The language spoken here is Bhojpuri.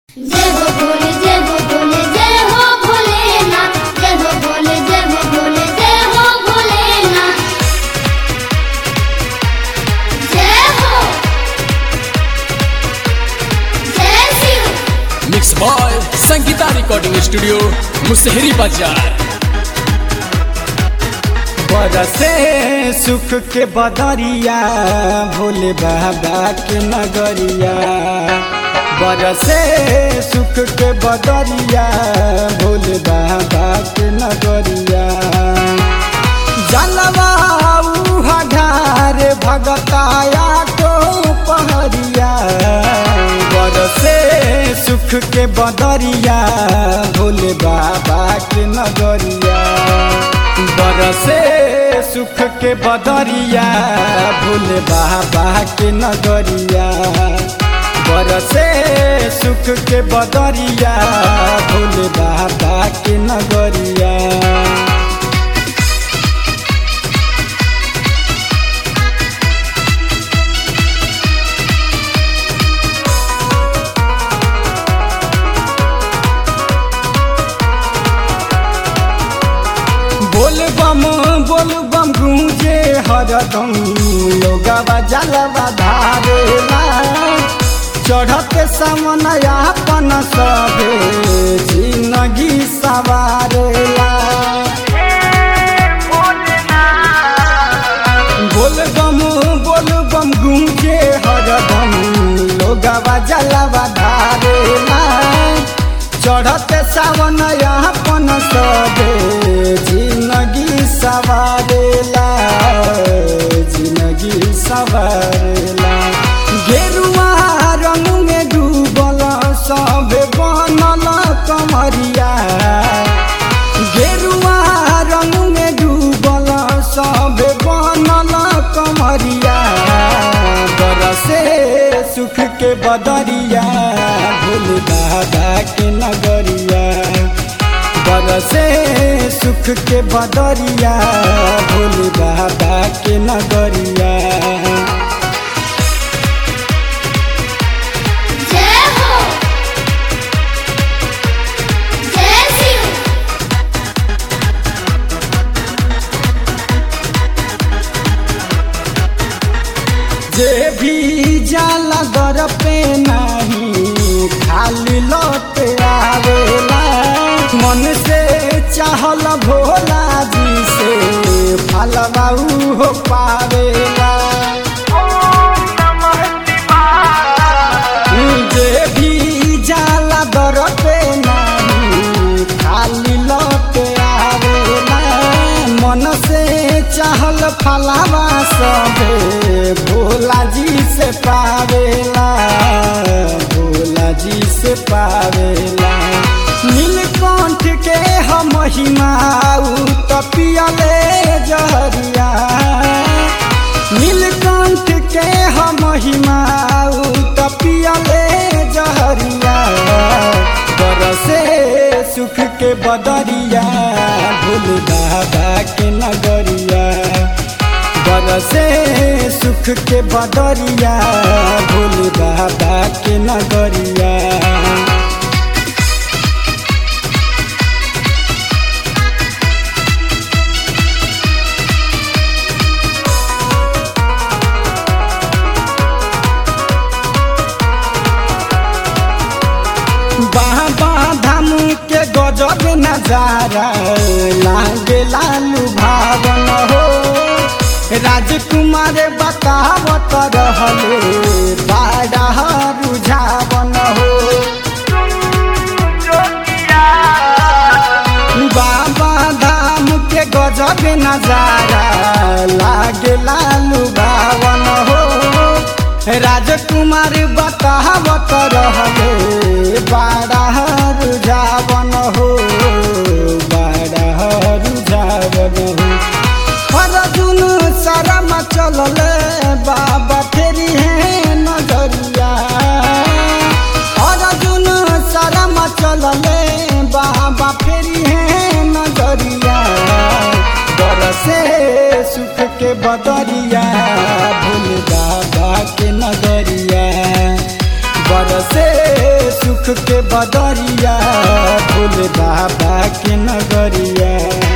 जय हो भोले जय हो भोले जय हो भोलेनाथ जय हो भोले जय हो भोले जय हो भोलेनाथ जय हो जय Shiv mix boy Sangita recording studio Musahri बाजार बरसे सुख के बदरिया भोले बाबा के नगरिया बरसे सुख के बदरिया भोले बाबा के नगरिया जलवा हठार भगताया को पहरिया बरसे सुख के बदरिया भोले बाबा के नगरिया बरसे सुख के बदरिया भोले बाबा के नगरिया बरसे सुख के बदरिया भोले बाबा के नगरिया बोल बम बोल बम गूंजे हरदम लोगवा जलवा धारेला चढ़त समन आपन सबे जिंदगी सवारेला बोल बम बोल बम गूंजे हरदम लोगवा जलवा धारेला चढ़त सावन अपन सबे जिंदगी सवारेला जिंदगी सवारेला गेरुआ रंग में डूबल सबे बनल कमरिया गेरुआ रंग में डूबल सबे बनल कमरिया बरसे सुख के बदरिया भोले बाबा के नगरिया बरसे सुख के बदरिया भोले बाबा के नगरिया जय हो जय शिव जे भी जाला दर पे नहीं खाली लौट आवेला मन से चाहल भोला जी से फलवा हो पावेला जे भी जाला दर पे नहीं खाली लौट आवेला मन से चाहल फलावा सबे भोला जी से पावेला भोला जी से पावेला नीलकंठ के हम महिमा तपियले जहरिया नीलकंठ के हम महिमा तपियले जहरिया बरसे सुख के बदरिया भोले बाबा के नगरिया बरसे सुख के बदरिया भोले बाबा के नगरिया बाबा धाम के गजब नजारा लागे लालू भावन हो राजकुमार बतावत रहले बाड़ा रुझावन हो बाबा धाम के गजब नजारा लागे लालू भावन हो राजकुमार बतावत रहले बाड़ा रुझावन हो बाड़ा रुझावन हो अर्जुन शरम चलले बाबा फेरी है नजरिया अर्जुन शरम चलले बाबा फेरी है नजरिया बरसे सुख के बदरिया भूल बाबा के नगरिया बरसे सुख सुख के बदरिया भोले बाबा के नगरिया